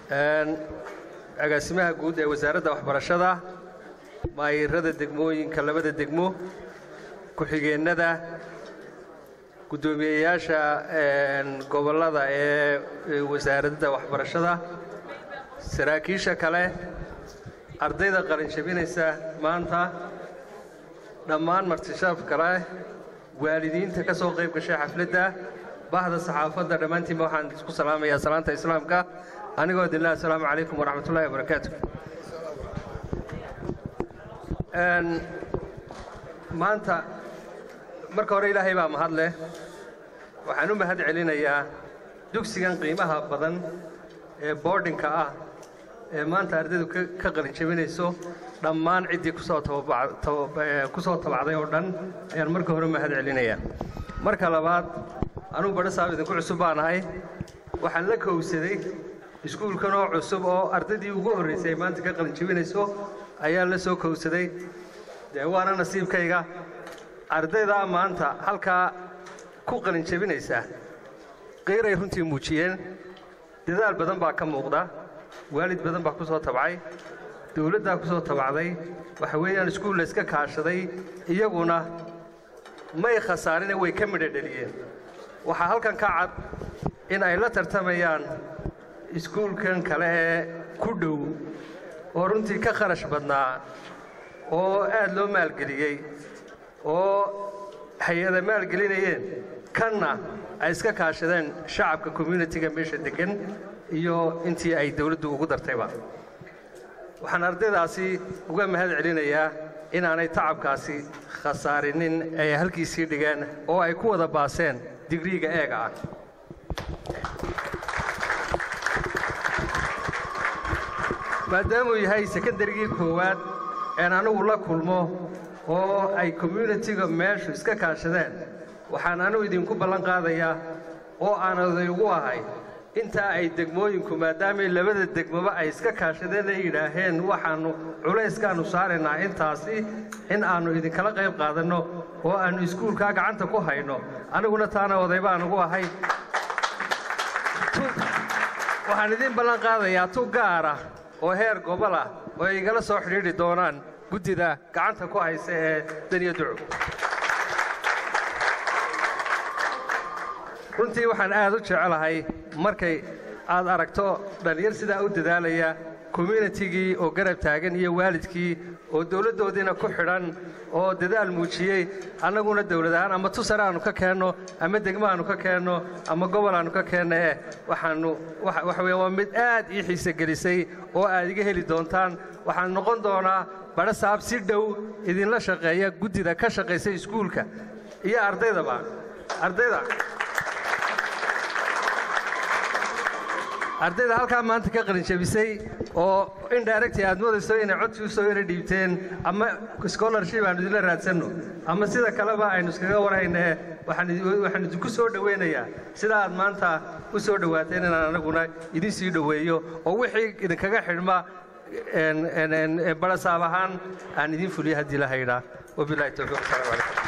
agaasimaha guud ee wasaaradda waxbarashada maayirada degmooyinka labada degmo ku-xigeennada guddoomiyeyaasha gobollada ee wasaaradda waxbarashada saraakiisha kale ardayda qalinjabinaysa maanta dhammaan martishaaf kale waalidiinta ka soo qayb gashay xafladda bahda saxaafadda dhammaantiinba waxaan isku salaamayaa salaanta islaamka anigoo idinlah assalaamu calaykum waraxmatullahi wabarakaatu maanta marka hore ilaahay baa mahad leh waxaan u mahad celinayaa dugsigan qiimaha badan ee boardinka ah ee maanta ardaydu ka qalinjabinayso dhammaan ciddii ku soo tabacday oo dhan ayaan marka hore mahad celinayaa marka labaad anugu badho saab idinku cusub baan ahay waxaan la kowsaday iskuulkan oo cusub oo ardaydii ugu horraysay ay maanta ka qalinjabinayso ayaan la soo kowsaday dee waana nasiibkayga ardaydaa maanta halkaa ku qalinjabinaysa qiiray runtii muujiyeen dadaal badan baa ka muuqda waalid badan baa ku soo tabcay dawladdaa ku soo tabacday waxa weeyaan iskuul la iska kaashaday iyaguna may khasaarine way ka midho dheliyeen waxaa halkan ka cad in ay la tartamayaan iskuulkan kale ee ku dhow oo runtii ka kharash badnaa oo aad loo maalgeliyey oo hay-ada maalgelinayeen kanna ay iska kaashadeen shacabka communitiga meesha deggan iyo intii ay dawladdu ugu dartayba waxaan ardaydaasi uga mahad celinayaa inaanay tacabkaasi khasaarinin ay halkiisii dhigeen oo ay ku wada baaseen digriiga eega ah maadaamuu yahay sekondarigii koowaad een anugu la kulmo oo ay communitiga meeshu iska kaashadeen waxaan anugu idinku ballan qaadayaa oo aan oday ugu ahay intaa ay degmooyinku maadaamay labada degmoba ay iska kaashadeen ay yidhaaheen waxaannu culayskaannu saaraynaa intaasi in aannu idinkala qayb qaadanno oo aannu iskuulkaa gacanta ku hayno aniguna taana oday baan ugu ahay waxaan idiin ballan qaadayaa tu gaara oo heer gobol ah oo ay igala soo xidhiidhi doonaan guddida gacanta ku haysa ee daniya duco runtii waxaan aad u jecelahay markay aad aragto dhallinyar sidaa u dadaalaya communitigii oo garab taagan iyo waalidkii oo dawladdoodiina ku xidhan oo dadaal muujiyey annaguna dawlad ahaan ama tusar aannu ka keenno ama degmo aannu ka keenno ama gobol aannu ka keenno eh waxaannu waxa weya waa mid aad ii xiise gelisay oo aad iga heli doontaan waxaan noqon doonaa badho saab si dhow idinla shaqeeya guddida ka shaqaysa iskuulka iyo ardaydaba ardayda ardayda halkaa maanta ka qalinjabisay oo indirecti aad moodayso inay codkii usoo yara dhiibteen ama scholarship aanu idinla raadsanno ama sida kaleba aynu iskaga warhaynee waxaan idinku soo dhowaynayaa sida aad maanta u soo dhowaateen inaan anaguna idin sii dhoweeyo oo wixii idinkaga xidhma barasaab ahaan aan idin fuliyo haddii la haydhaa wabilahi towfiiq asalamu calaykum